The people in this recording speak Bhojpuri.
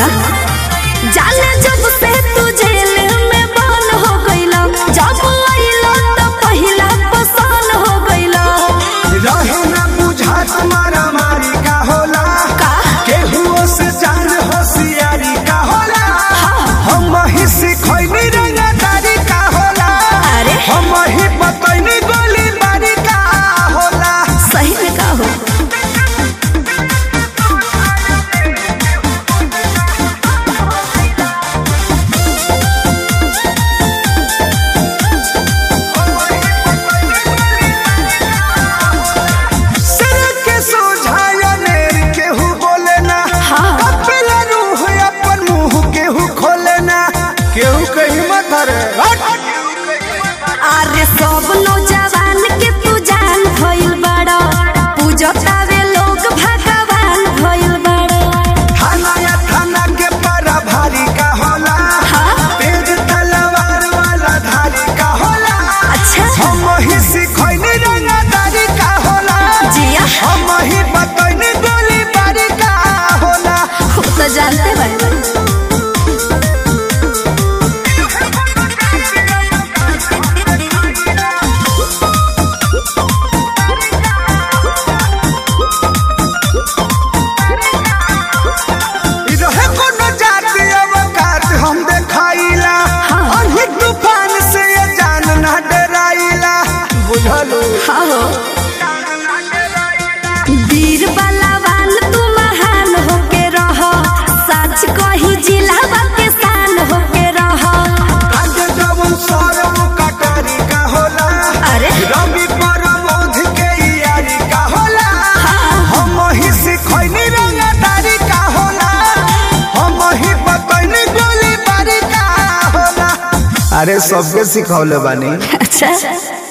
जाने जब से तू जेल में बंद हो गईला जब आइला तो पहिला पसंद हो गईला रहे ना बुझा तुम्हारा मारी का होला का? केहुओ से जान होशियारी का होला हम ही सिखैनी रंगदारी का होला अरे हम ही बतैनी गोली बारी का होला सही में का हो सिर के सोझाया नेर केहू बोले ना हाँ। कपिला रूह अपन मुंह केहू खोले ना केहू कहीं मत रे अरे सब नौजवान के तू जान भइल बड़ा पूजतावे लोग भगवान भइल बड़ा थाना या थाना के पारा भारी का होला हाँ। तेज तलवार वाला धारी का होला अच्छा हम ही सिखैनी रंगदारी का होला जिया हम ही बतैनी गोली बारी का होला वो तो जानते बारे इ रहे कोनो जाति अवकात हम देखाइला हाँ। अनही तूफान से ये जान ना डराइला बुझलू हाँ हो वीर बलवान तू महान होके रह सच कही जिला के शान होके रह आज जवन सरम कटारी का होला अरे रवि परमोध के यारी का होला हम ही सिखैनी रंगदारी का होला हम ही बतैनी गोली बारी का होला अरे सबके सिखौले बानी अच्छा